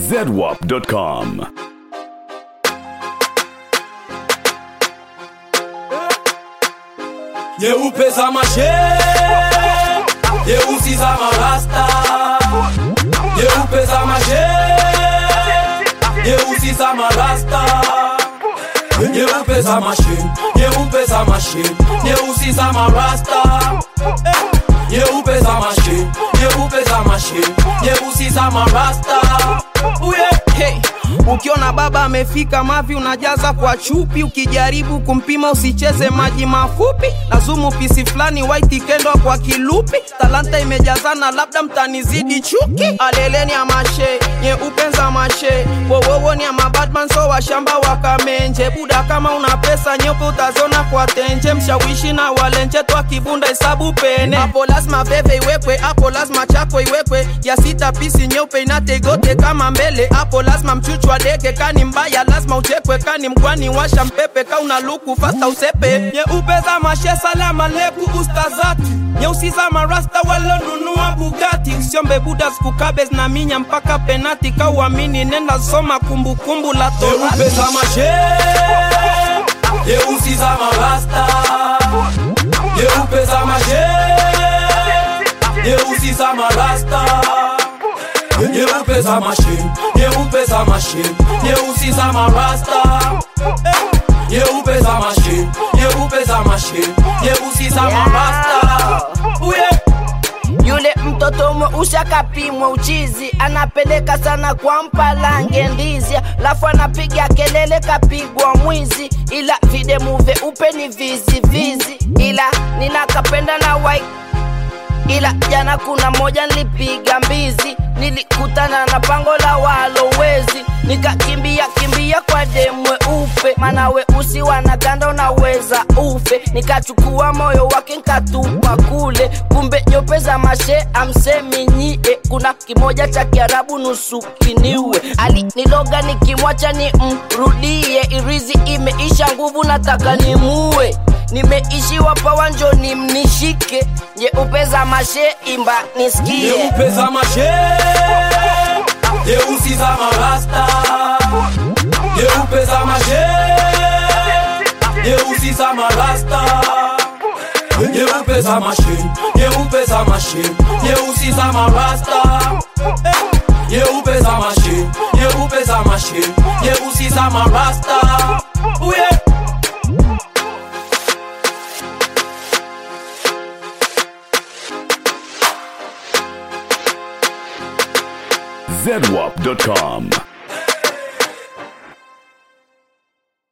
zedwap.com. nyeupe za mashe nyeusi za marasta nyeupe za mashe nyeusi za marasta nyeupe za mashe nyeupe za mashe nyeusi za marasta nyeupe za mashe nyeupe za mashe nyeusi za marasta uye Hey, ukiona baba amefika mavi unajaza kwa chupi, ukijaribu kumpima usicheze maji mafupi. Lazumu pisi fulani white kendwa kwa kilupi, talanta imejazana, labda mtanizidi chuki. Aleleni ya mashe nyeupe za mashe, wowowo ni ya mabadman so washamba wakamenje. Buda kama una pesa nyeupe utazona kwa tenje, mshawishi na walenje twa kibunda hesabu pene. Hapo lazima veve iwekwe, hapo lazima chako iwekwe, ya sita pisi nyeupe inategote kama mbele hapo lazima mchuchwa deke kani mbaya lazima uchekwe kani mkwani washa mpepe ka una luku fasta usepe nyeupe za mashe salama leku ustazati nyeusi za marasta walonunua bugati siombe buda skukabes na minya mpaka penati ka uamini nenda soma kumbukumbu la nyeupe torati za mashe nyeusi za marasta nyeupe za mashe nyeusi za marasta nyeupe za mashe nyeupe za mashe nyeusi za marasta nyeupe za mashe nyeupe za mashe nyeusi za marasta uye Yule mtoto mweusi akapimwa uchizi, anapeleka sana kwa mpalange ndizi, lafu anapiga kelele kapigwa mwizi, ila videmu vyeupe ni vizi vizi, ila ninakapenda na white ila jana kuna moja nilipiga mbizi nilikutana na pango la walowezi nikakimbia kimbia kwa demwe upe mana weusi wanaganda unaweza ufe nikachukua moyo wake nkatupa kule kumbe nyope za mashe amsemi nyie kuna kimoja cha kiarabu nusu kiniwe aliniloga nikimwacha ni mrudie irizi imeisha nguvu nataka nimue nimeishiwa pawanjo ni mnishike nyeupe za mashe imba nisikie nyeupe za mashe nyeusi za marasta nyeupe za mashe nyeusi za marasta nyeupe za mashe nyeupe za mashe nyeusi za marasta nyeupe za mashe nyeupe za mashe nyeusi za marasta uye zedwap.com.